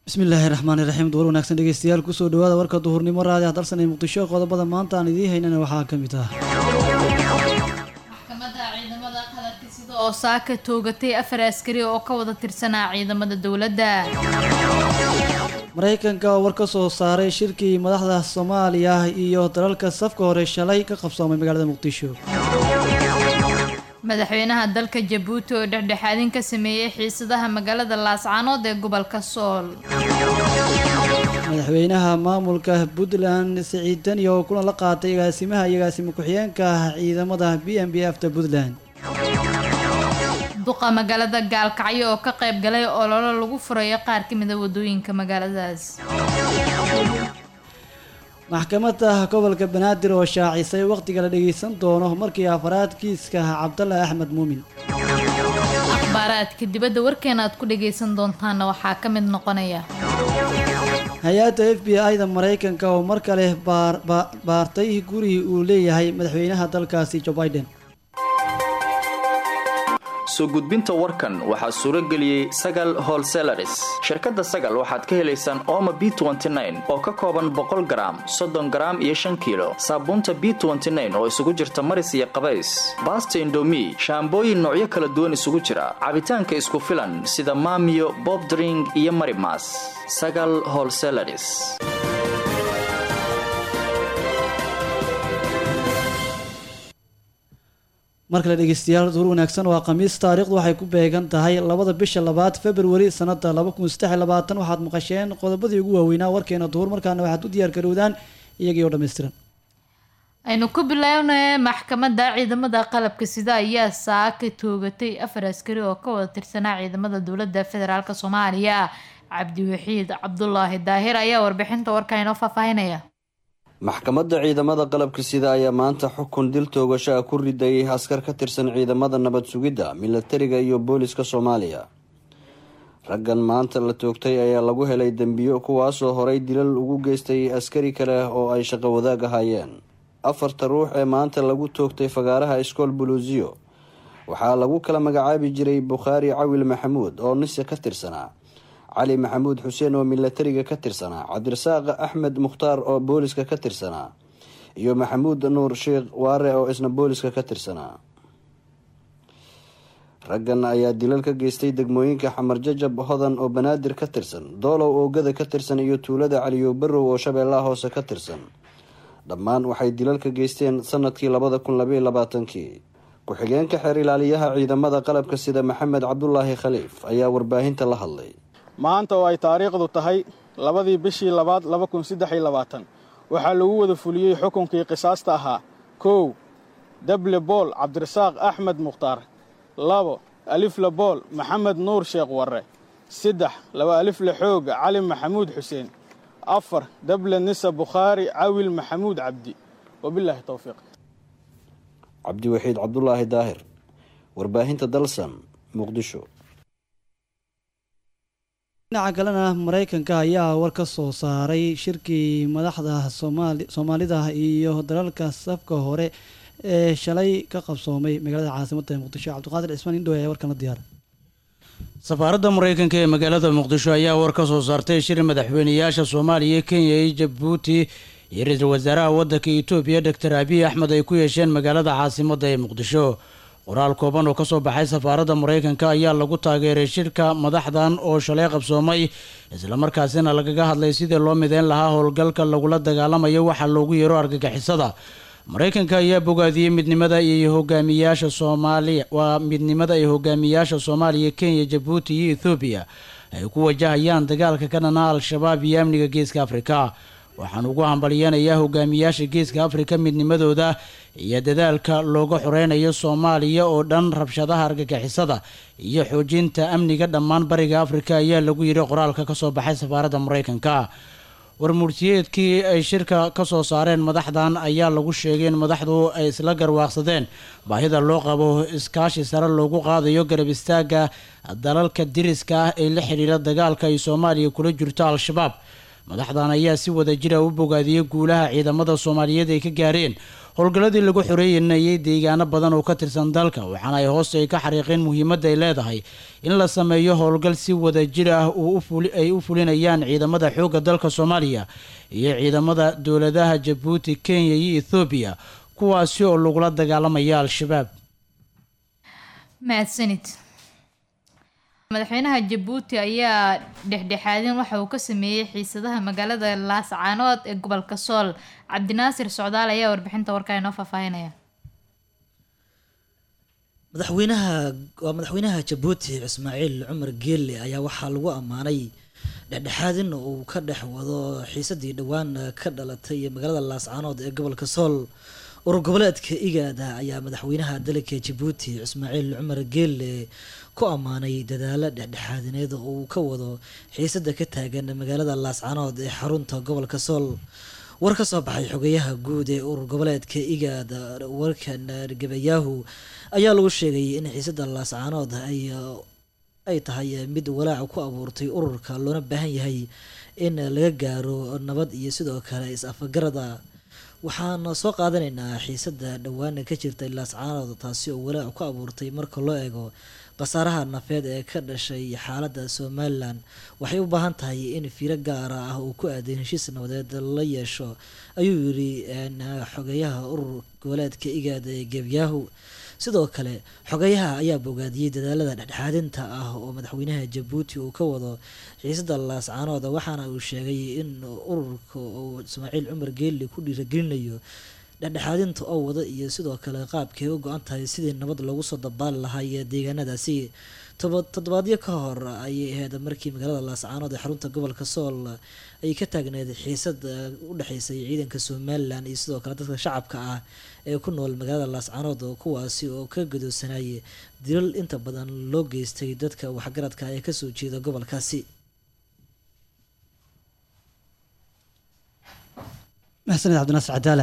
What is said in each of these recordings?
bismillaahi raxmaani raxiim duwar wanaagsan dhegeystayaal kusoo dhawaada warka duhurnimo raadi hadalsan ee muqdisho qodobada maanta aan idiin haynana waxaa ka mid ah maxkamadda ciidamada qaladka sida oo saaka toogatay afar askari oo ka wada tirsanaa ciidamada dowladda maraykanka oo war ka soo saaray shirkii madaxda soomaaliya iyo dalalka safka hore shalay ka qabsoomay magaalada muqdisho madaxweynaha dalka jabuuti oo dhexdhexaadin ka sameeyey xiisadaha magaalada laascaanood ee gobolka sool madaxweynaha maamulka puntland siciid dani oo kulan la qaatay agaasimaha iyo agaasimo ku-xigeenka ciidamada b m b f ta puntland duqa magaalada gaalkacyo oo ka qayb galay ololo lagu furayo qaar ka mid a wadooyinka magaaladaas maxkamadda gobolka banaadir oo shaacisay wakhtiga la dhageysan doono markii afaraad kiiska cabdalla axmed muumin akhbaaraadka dibadda warkeena aad ku dhagaysan doontaana waxaa ka mid noqonaya hay-adda f b i da maraykanka oo mar kale baartay gurigii uu leeyahay madaxweynaha dalkaasi joe biden soo gudbinta warkan waxaa suuro geliyey sagal holselaris shirkadda sagal waxaad ka helaysaan ooma b oo ka kooban boqol garaam soddon garaam iyo shan kiilo saabuunta b oo isugu jirta maris iyo qabays baasta indomi shaambooyin noocyo kala duwan isugu jira cabitaanka isku filan sida maamiyo bobdring iyo marimas sagal holselaris mar kale dhegeystayaal duur wanaagsan waa khamiis taariikhdu waxay ku beegan tahay labada bisha labaad februari sanada laba kun saddex iyo labaatan waxaad maqasheen qodobadii ugu waaweynaa warkeena duhur markaana waxaad u diyaar garowdaan iyagii oo dhammaystiran aynu ku bilownay maxkamadda ciidamada qalabka sida ayaa saaka toogatay afar askari oo ka wada tirsanaa ciidamada dowladda federaalk soomaaliya cabdiwaxiid cabdulaahi daahir ayaa warbixinta warka inoo faahfaahinaya maxkamadda ciidamada qalabka sida ayaa maanta xukun dil toogasho ah ku riday askar ka tirsan ciidamada nabad sugidda milatariga iyo booliska soomaaliya raggan maanta la toogtay ayaa lagu helay dembiyo kuwaasoo horay dilal ugu geystay askari kale oo ay shaqo wadaag ahaayeen afarta ruux ee maanta lagu toogtay fagaaraha iskool buluusiyo waxaa lagu kala magacaabi jiray bukhaari cawil maxamuud oo nise ka tirsanaa cali maxamuud xuseen oo milatariga ka tirsanaa cabdirasaaq axmed mukhtaar oo booliska ka tirsanaa iyo maxamuud nuur sheekh waare oo isna booliska ka tirsanaa raggan ayaa dilal ka geystay degmooyinka xamar jajab hodan oo banaadir ka tirsan doolow oogada ka tirsan iyo tuulada caliyo barow oo shabeellaha hoose ka tirsan dhammaan waxay dilal ka geysteen sanadkii labada kun labaiyo labaatankii ku-xigeenka xeer ilaaliyaha ciidamada qalabka sida maxamed cabdulaahi khaliif ayaa warbaahinta la hadlay maanta oo ay taariikhdu tahay labadii bishii labaad laba kun saddex iyo labaatan waxaa lagu wada fuliyey xukunkii qisaasta ahaa kow dable bool cabdirasaaq axmed mukhtaar labo alifle bool maxamed nuur sheekh warre saddex laba alifle xooga cali maxamuud xuseen afar dable nisa bukhaari cawil maxamuud cabdi wabilaahi towfiiq cabdiwaxiid cabdulaahi daahir warbaahinta dalsan muqdisho dhinaca kalena maraykanka ayaa war ka soo saaray shirkii madaxda soomaalida iyo dalalka safka hore ee shalay ka qabsoomay magaalada caasimadda ee muqdisho cabdiqaadir cismaan indhow ayaa warkan la diyaara safaaradda maraykanka ee magaalada muqdisho ayaa war ka soo saartay shir madaxweyneyaasha soomaaliya kenya iyo jabuuti iyo ra-iisul wasaaraha waddanka etoobiya doctor abiy axmed ay ku yeesheen magaalada caasimadda ee muqdisho qoraal kooban oo kasoo baxay safaaradda maraykanka ayaa lagu taageeray shirka madaxdan oo shalay qabsoomay islamarkaasina lagaga hadlay sidii loo mideyn lahaa howlgalka lagula dagaalamayo waxaa loogu yeero argagixisada maraykanka ayaa bogaadiyey midnimada iyo hogaamiyaasha soomaaliya waa midnimada iyo hogaamiyaasha soomaaliya kenya jabuuti iyo ethoobiya ay ku wajahayaan dagaalka ka dhana al-shabaab iyo amniga geeska afrika waxaan ugu hambalyeenayaa hogaamiyaasha geeska afrika midnimadooda iyo dadaalka looga xoreynayo soomaaliya oo dhan rabshadaha argagixisada iyo xoojinta amniga dhammaan bariga afrika ayaa lagu yidhi qoraalka kasoo baxay safaaradda maraykanka warmurtiyeedkii ay shirka kasoo saareen madaxdan ayaa lagu sheegay in madaxdu ay isla garwaaqsadeen baahida loo qabo iskaashi sare loogu qaadayo garab istaaga dalalka diriska ah ee la xidhiira dagaalka ay soomaaliya kula jirto al-shabaab madaxdan ayaa si wada jira u bogaadiyey guulaha ciidamada soomaaliyeed ay ka gaareen howlgalladii lagu xoreeynayay deegaano badan oo ka tirsan dalka waxaana ay hoosta ay ka xariiqeen muhiimadda ay leedahay in la sameeyo howlgal si wada jir ah ay u fulinayaan ciidamada xoogga dalka soomaaliya iyo ciidamada dowladaha jabuuti kenya iyo ethoobiya kuwaasi oo lagula dagaalamaya al-shabaab mahadsanid madaxweynaha jabuuti ayaa dhexdhexaadin waxa uu ka sameeyey xiisadaha magaalada laascaanood ee gobolka sool cabdinaasir socdaal ayaa warbixinta warkaa inoo faahfaahinaya madaxweynaha waa madaxweynaha jabuuti ismaaciil cumar geelle ayaa waxaa lagu ammaanay dhexdhexaadin uu ka dhex wado xiisadii dhowaan ka dhalatay magaalada laascaanood ee gobolka sool urur goboleedka igaada ayaa madaxweynaha dalka jabuuti ismaaciil cumar geelle ku ammaanay dadaalo dhexdhexaadineed oo uu ka wado xiisada ka taagan magaalada laascaanood ee xarunta gobolka sool war ka soo baxay xogeyaha guud ee urur goboleedka igaad warkan gabayaahu ayaa lagu sheegay in xiisada laascaanood ay ay tahay mid walaac ku abuurtay ururka loona baahan yahay in laga gaaro nabad iyo sidoo kale is-afagarada waxaan soo qaadanaynaa xiisada dhowaan ka jirtay laascaanood taasi oo walaac ku abuurtay marka loo eego khasaaraha nafeed ee ka dhashay xaaladda somalilan waxay u baahan tahay in fiiro gaara ah uu ku aaday heshiis nabadeed la yeesho ayuu yiri xogeyaha urur goboleedka igaada ee gebyaahu sidoo kale xogeyaha ayaa bogaadiyey dadaalada dhexdhexaadinta ah oo madaxweynaha jabuuti uu ka wado xiisada laascaanood waxaana uu sheegay in ururka uu ismaaciil cumar geeli ku dhiiragelinayo dhexdhexaadinta oo wada iyo sidoo kale qaabkay u go-an tahay sidii nabad loogu soo dabaali lahaay deegaanadaasi toddobaadyo ka hor ayay ahayd markii magaalada laascaanood ee xarunta gobolka sool ay ka taagneed xiisad u dhexeysay ciidanka somalilan iyo sidoo kale dadka shacabka ah ee ku nool magaalada laascaanood kuwaasi oo ka gadoosanayay dilal inta badan loo geystay dadka waxgaradka ee kasoo jeeda gobolkaasi maxsaned cabdinaasir cadaale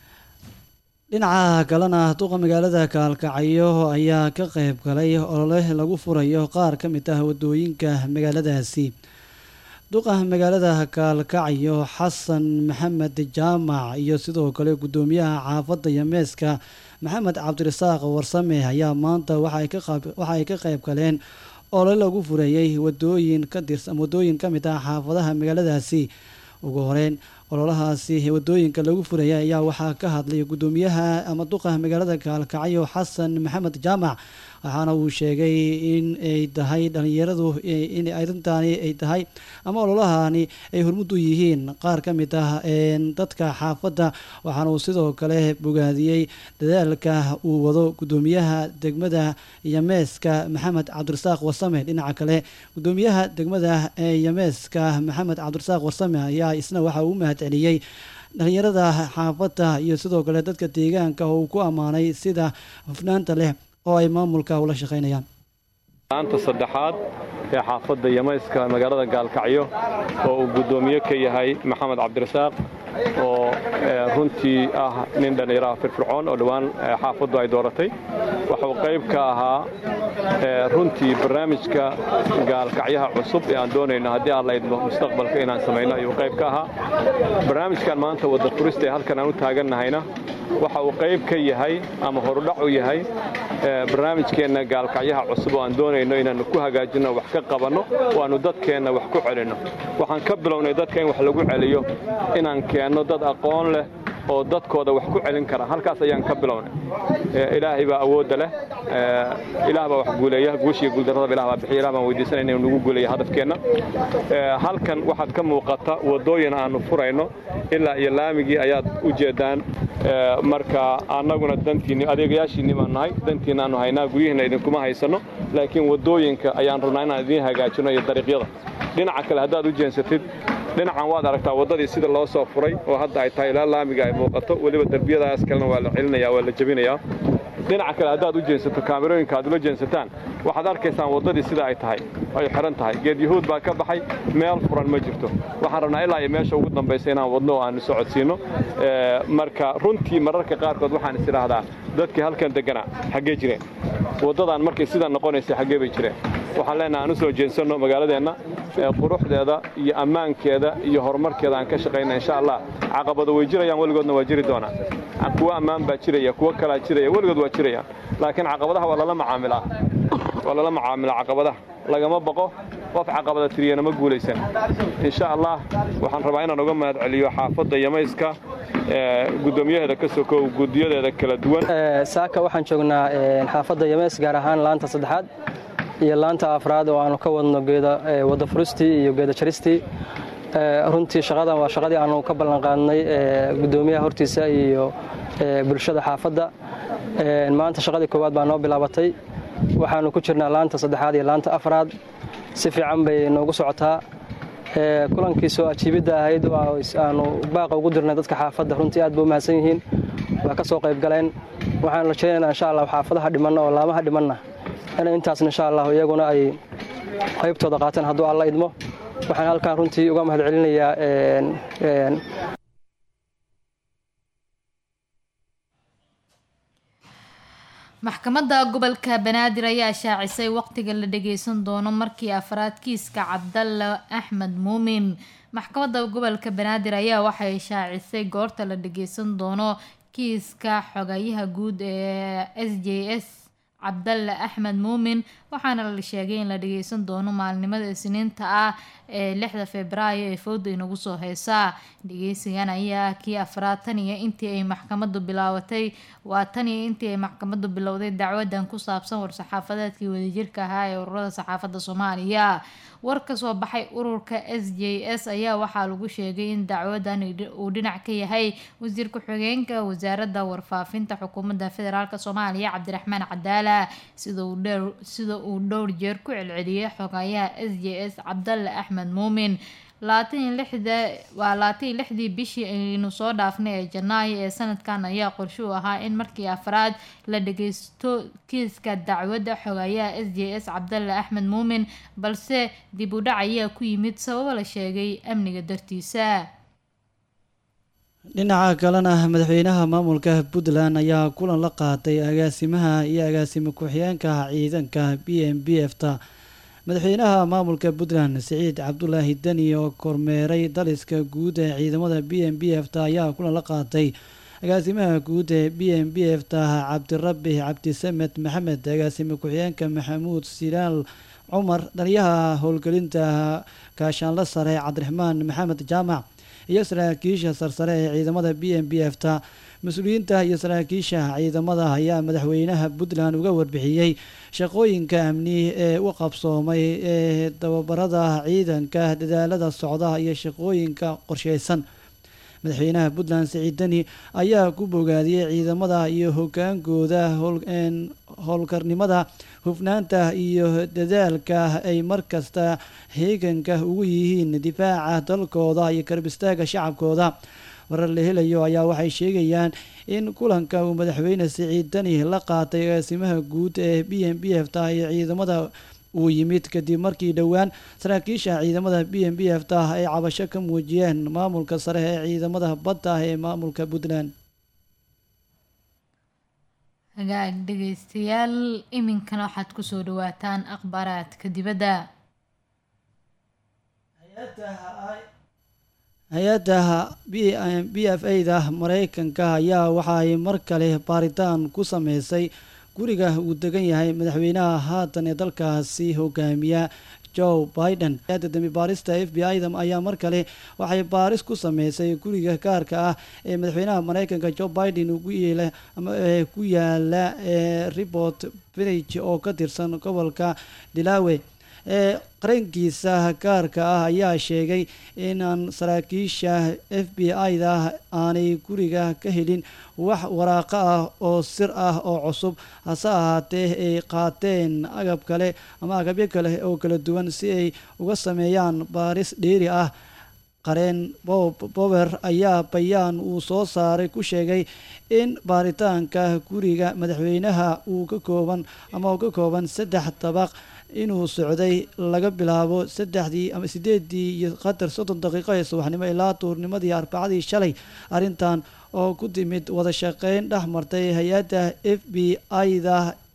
dhinaca kalena duqa magaalada kaalkacyo ayaa ka qeyb galay olole lagu furayo qaar ka mid ah wadooyinka magaaladaasi duqa magaalada kaalkacyo xasan maxamed jaamac iyo sidoo kale guddoomiyaha xaafadda yameeska maxamed cabdirasaaq warsame ayaa maanta waxa ay ka qeyb galeen olole lagu fureeyey wadooyin ka tirsan wadooyin ka mid ah xaafadaha magaaladaasi ugu horeyn ololahaasi wadooyinka lagu furaya ayaa waxaa ka hadlay guddoomiyaha ama duqa magaalada kaalkacyo xasan maxamed jaamac waxaana uu sheegay in ay tahay dhalinyaradu in arrintaani ay tahay ama ololahani ay hormud u yihiin qaar ka mid ah dadka xaafadda waxaana uu sidoo kale bogaadiyey dadaalka uu wado guddoomiyaha degmada yameeska maxamed cabdirasaaq warsame dhinaca kale guddoomiyaha degmada yameeska maxamed cabdirasaaq warsame ayaa isna waxa uu mahad celiyey dhalinyarada xaafadda iyo sidoo kale dadka deegaanka oo uu ku ammaanay sida hufnaanta leh oo ay maamulka ula shaqaynayaan maanta saddexaad ee xaafadda yamayska magaalada gaalkacyo oo uu guddoomiye ka yahay maxamed cabdirasaaq oo runtii ah nin dhallinyaraha firfircoon oo dhowaan xaafaddu ay dooratay waxuu qayb ka ahaa runtii barnaamijka gaalkacyaha cusub ee aan doonayno haddii aan laydmo mustaqbalka inaan samayno ayuu qayb ka ahaa barnaamijkan maanta wadda furista ee halkan aan u taagannahayna waxa uu qayb ka yahay ama horudhac u yahay barnaamijkeenna gaalkacyaha cusub oo aan doonayno inaannu ku hagaajinno wax ka qabanno oo aannu dadkeenna wax ku celinno waxaan ka bilownay dadka in wax lagu celiyo inaan keenno dad aqoon leh oo dadkooda wax ku celin kara halkaas ayaan ka bilownay ilaahay baa awoodda leh ilaah baa wax guuleeya guushiga guuldarradaba ilah baa bixiya ilah baan weydiisanayna inuu nagu guuleeya hadafkeenna halkan waxaad ka muuqata waddooyin aannu furayno ilaa iyo laamigii ayaad u jeeddaan marka annaguna dantiinni adeegayaashiinni baan nahay dantiinna aanu haynaa guryihiinna idinkuma haysanno laakiin waddooyinka ayaan rabnaa inaan idiin hagaajinno iyo dariiqyada dhinaca kale haddaad u jeensatid dhinacan waad aragtaa waddadii sida loo soo furay oo hadda ay tahay ilaa laamiga ay muuqato weliba derbiyadaas kalena waa la celinaya waa la jebinayaa dhinaca kale haddaad u jeensato kaamirooyinka aad ula jeensataan waxaad arkaysaan waddadii sida ay tahay ay xihan tahay geed yahuud baa ka baxay meel furan ma jirto waxaan rabnaa ilaa iyo meesha ugu dambaysa inaan wadno oo aanu socodsiinno marka runtii mararka qaarkood waxaan is idhaahdaa dadkii halkan degganaa xaggee jireen waddadan markay sidaa noqonaysay xaggee bay jireen waxaan leenahay aan u soo jeensanno magaaladeenna quruxdeeda iyo ammaankeeda iyo horumarkeeda aan ka shaqayna insha allah caqabado way jirayaan weligoodna waa jiri doonaa kuwa ammaan baa jiraya kuwo kalaa jiraya weligood waa jirayaan laakiin caqabadaha waa lala macaamilaa waa lala macaamilaa caqabadaha lagama baqo qof caqabada tiriyana ma guulaysan insha allah waxaan rabaa inaan uga mahad celiyo xaafadda yamayska gudoomiyaheeda ka sokow gudiyadeeda kala duwan saaka waxaan joognaa xaafadda yameys gaar ahaan laanta saddexaad iyo laanta afraad oo aanu ka wadno geeda wada furistii iyo geeda jaristii runtii shaqadan waa shaqadii aanu ka ballanqaadnay gudoomiyaha hortiisa iyo bulshada xaafadda maanta shaqadii koowaad baa noo bilaabatay waxaanu ku jirnaa laanta saddexaad iyo laanta afraad si fiican bay noogu socotaa kulankiisoo ajiibidda ahayd aanu baaqa ugu dirnay dadka xaafadda runtii aad ba u mahadsan yihiin waa ka soo qayb galeen waxaan rajaynaynaa insha allah xaafadaha dhimanna oo laamaha dhimanna in intaasna insha allah iyaguna ay qaybtooda qaateen hadduu alla idmo waxaan halkan runtii uga mahad celinayaa maxkamadda gobolka banaadir ayaa shaacisay waqtiga la dhageysan doono markii afraad kiiska cabdalle axmed muumin maxkamadda gobolka banaadir ayaa waxay shaacisay goorta la dhageysan doono kiiska xogayaha guud ee s j s cabdalle axmed muumin waxaana la sheegay in la dhageysan doono maalinimada isniinta ah ee lixda februaayo ee fowda inagu soo heysaa dhageysigan ayaa kii afraad tan iyo intii ay maxkamadu bilaabatay waa tan iyo intii ay maxkamadu bilowday dacwadan ku saabsan war-saxaafadeedkii wadajirka ahaa ee ururada saxaafadda soomaaliya war ka soo baxay ururka s j s ayaa waxaa lagu sheegay in dacwadan uu dhinac ka yahay wasiir ku-xigeenka wasaaradda warfaafinta xukuumadda federaalk soomaaliya cabdiraxmaan cadaala sida uu dhowr jeer ku celceliyay xogayaha s j s cabdalle axmed muumin waa labaatan lixdii bishii aynu soo dhaafnay ee janaayo ee sanadkan ayaa qorshe u ahaa in markii afraad la dhageysto kiiska dacwadda xogayaha s j s cabdalle axmed muumin balse dib u dhac ayaa ku yimid sababo la sheegay amniga dartiisa dhinaca kalena madaxweynaha maamulka puntland ayaa kulan la qaatay agaasimaha iyo agaasimo ku-xigeenka ciidanka b m b f ta madaxweynaha maamulka puntland siciid cabdulaahi deni oo kormeeray daliska guud ee ciidamada b m b f ta ayaa kulan la qaatay agaasimaha guud ee b m b f ta cabdirabi cabdisamed maxamed agaasimo ku-xigeenka maxamuud silaal cumar dhaliyaha howlgelinta gaashaanla sare cabdiraxmaan maxamed jaamac iyo saraakiisha sarsare ee ciidamada b m b f ta mas-uuliyiinta iyo saraakiisha ciidamada ayaa madaxweynaha puntland uga warbixiyey shaqooyinka amni ee u qabsoomay ee tababarada ciidanka dadaalada socda iyo shaqooyinka qorsheysan madaxweynaha puntland siciid deni ayaa ku bogaadiyey ciidamada iyo hogaankooda howlkarnimada hufnaanta iyo dadaalka ay markasta heeganka ugu yihiin difaaca dalkooda iyo karbistaaga shacabkooda warar la helayo ayaa waxay sheegayaan in kulanka uu madaxweyne siciid deni la qaatay agaasimaha guud ee b m b f ta iyo ciidamada uu yimid kadib markii dhowaan saraakiisha ciidamada b m b f ta ay cabasho ka muujiyeen maamulka sare ee ciidamada badda ee maamulka puntland hagaag dhegeystayaal iminkana waxaad kusoo dhawaataan akhbaaraadka dibadda hay-adda b f a da mareykanka ayaa waxa ay mar kale baaritaan ku sameysay guriga uu degan yahay madaxweynaha haatan ee dalkaasi hogaamiya joe biden hay-adda dambi baarista f b i da ayaa mar kale waxay baaris ku sameysay guriga gaarka ah ee madaxweynaha mareykanka joe biden ku yaala report village oo ka tirsan gobolka dilawe ee qarankiisa gaarka ah ayaa sheegay inaan saraakiisha f b i da aanay guriga ka helin wax waraaqo ah oo sir ah oo cusub hase ahaatee ay qaateen agab kale ama agabyo kale oo kala duwan si ay uga sameeyaan baaris dheeri ah qareen bob bower ayaa bayaan uu soo saaray ku sheegay in baaritaanka guriga madaxweynaha uu ka kooban ama uu ka kooban saddex dabaq inuu socday laga bilaabo saddexdii ama sideedii iyo qatar soddon daqiiqo ee subaxnimo ilaa tuurnimadii arbacadii shalay arrintan oo ku timid wada shaqeyn dhex martay hay-adda f b i da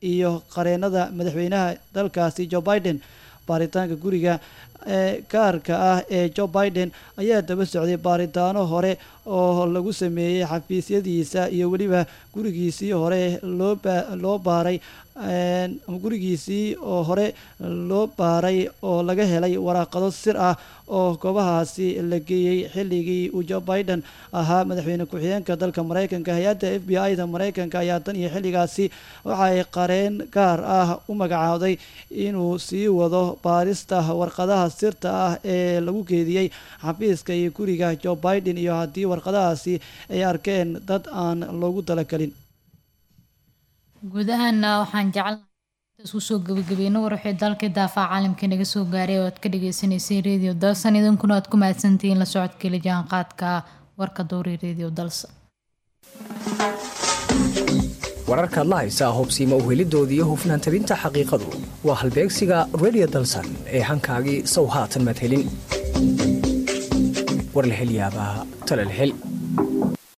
iyo qareenada madaxweynaha dalkaasi joe biden baaritaanka guriga ee gaarka ah ee joe biden ayaa daba socday baaritaano hore oo lagu sameeyey xafiisyadiisa iyo weliba gurigiisii hore loo ba- loo baaray een, gurigiisii oo hore loo baaray oo laga helay waraaqado sir ah oo goobahaasi la geeyey xilligii uu joe biden ahaa madaxweyne ku-xigeenka dalka maraykanka hay-adda f b i da maraykanka ayaa tan iyo xilligaasi waxa ay qareen gaar ah u magacaawday inuu sii wado baarista warqadaha sirta ah ee lagu keediyey xafiiska iyo guriga joe biden iyo haddii warqadahaasi ay arkeen dad aan loogu talagelin guud ahaana waxaan jecelnahay isku soo gabagabeyno war wixii dalkii daafaa caalamka naga soo gaaray oo aad ka dhagaysanaysay radio dalsan idinkuna aad ku mahadsantihiin la socodkeli jaanqaadka warka dowri radio dalsan wararkaad la haysaa hubsiimo uhelidoodii iyo hufnaan tabinta xaqiiqadu waa halbeegsiga radio dalsan ee hankaagii sow haatan maad helin war la hel yaabaa tala la hel